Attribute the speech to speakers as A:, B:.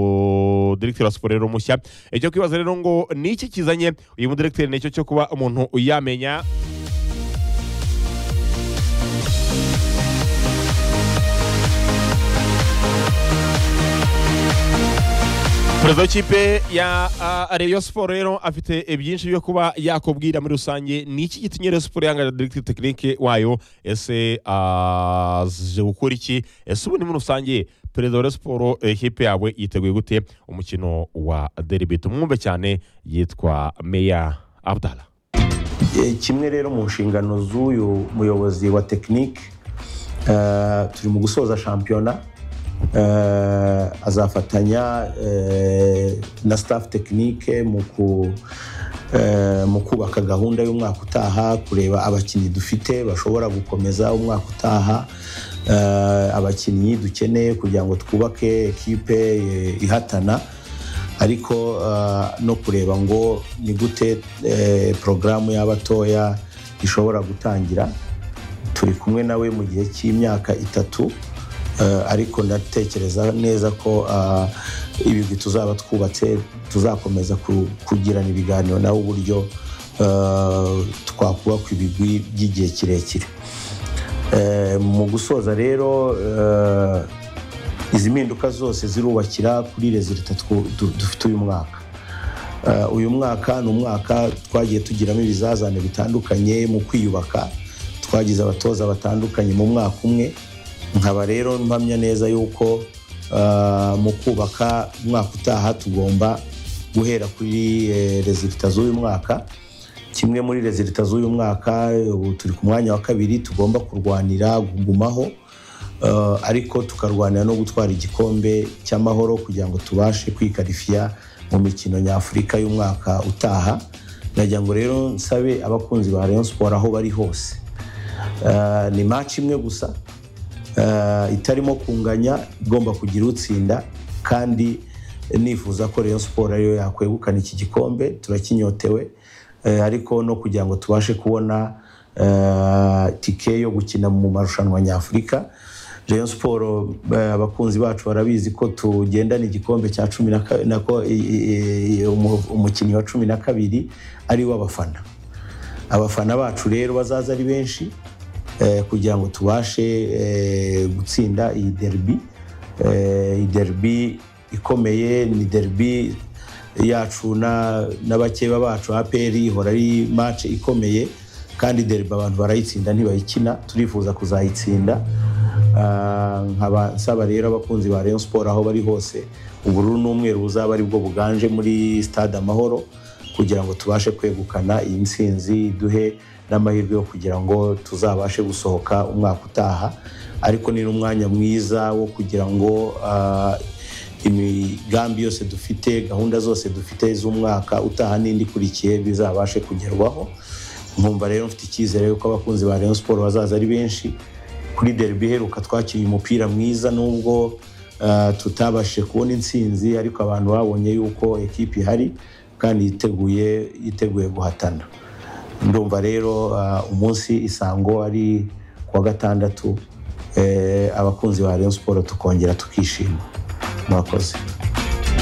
A: umudirekiteri wa siporo rero mushya icyo kwibaza rero ngo ni iki kizanye uyu mudirekiteri nicyo cyo kuba umuntu yamenya perezida w'ikipe ya ah, Rayon Sport rero afite byinshi byo kuba yakubwira muri rusange ni iki gitumye Rayon Sport yanga directeur technique wayo ese aje gukora iki ese ubundi muri rusange perezida wa Rayon Sport eh, ikipe yawe yiteguye gute umukino wa derby tumwumve cyane yitwa Meya Abdallah
B: Eh, kimwe rero mu nshingano z'uyu muyobozi wa tekinike turi mu gusoza shampiyona Eh, azafatanya eh, na staff tekinike mu ku- eh, mu kubaka gahunda y'umwaka utaha kureba abakinnyi dufite bashobora gukomeza umwaka utaha eh, abakinnyi dukeneye kugira ngo twubake ekipe eh, ihatana ariko uh, no kureba ngo ni gute eh, porogaramu y'abatoya ishobora gutangira turi kumwe nawe mu gihe cy'imyaka itatu eh, ariko ndatekereza neza ko ah, ibigwi tuzaba twubatse tuzakomeza ku- kugirana ibiganiro nawe uburyo eh, twakubaka ibigwi by'igihe kirekire Eh, mu gusoza rero eh, izi mpinduka zose zirubakira kuri rezilita twu- du- dufite uyu mwaka Eh, uyu mwaka ni umwaka twagiye tugiramo ibizazane bitandukanye mu kwiyubaka twagize abatoza batandukanye mu mwaka umwe nkaba rero mpamya neza yuko eh, mu kubaka umwaka utaha tugomba guhera kuri eh, rezilita z'uyu mwaka kimwe muri rezilita z'uyu mwaka ubu turi ku mwanya wa kabiri tugomba kurwanira gugumaho Eh, ariko tukarwanira no gutwara igikombe cy'amahoro kugira ngo tubashe kwikarifiya mu mikino nyafurika y'umwaka utaha ndagira ngo rero nsabe abakunzi ba rayon siporo aho bari hose Eh, ni match imwe gusa eh, itarimo kunganya igomba kugira utsinda kandi nifuza ko rayon siporo ariyo yakwegukana iki gikombe turakinyotewe eh, ariko no kugira ngo tubashe kubona eh, tike yo gukina mu marushanwa nyafurika rayon siporo eh, abakunzi bacu barabizi ko tugendana igikombe cya cumi na ka- na ko- i- i- i- umu- umukinnyi wa cumi na kabiri ari we abafana abafana bacu rero bazaza ari benshi eh, kugira ngo tubashe eh, gutsinda iyi derby Eh, iyi derby ikomeye ni derby yacu na na bakeba bacu APR ihora ari match ikomeye kandi derby abantu barayitsinda ntibayikina turifuza kuzayitsinda Ah, nkaba nsaba rero abakunzi ba Rayon Sport aho bari hose ubururu n'umweru buzaba ari bwo buganje muri stade Amahoro kugira ngo tubashe kwegukana iyi ntsinzi duhe n'amahirwe yo kugira ngo tuzabashe gusohoka umwaka utaha ariko ni n'umwanya mwiza wo kugira ngo ah, imigambi yose dufite gahunda zose dufite z'umwaka utaha n'indi ikurikiye bizabashe kugerwaho nkumva rero mfite icyizere yuko abakunzi ba Rayon Sport bazaza ari benshi kuri derby iheruka twakinnye umupira mwiza nubwo ah, tutabashije kubona intsinzi ariko abantu babonye yuko ekipi ihari kandi yiteguye yiteguye guhatana ndumva rero ah, umunsi isango ari kuwa gatandatu eh, abakunzi ba Rayon Sport tukongera tukishima mwakoze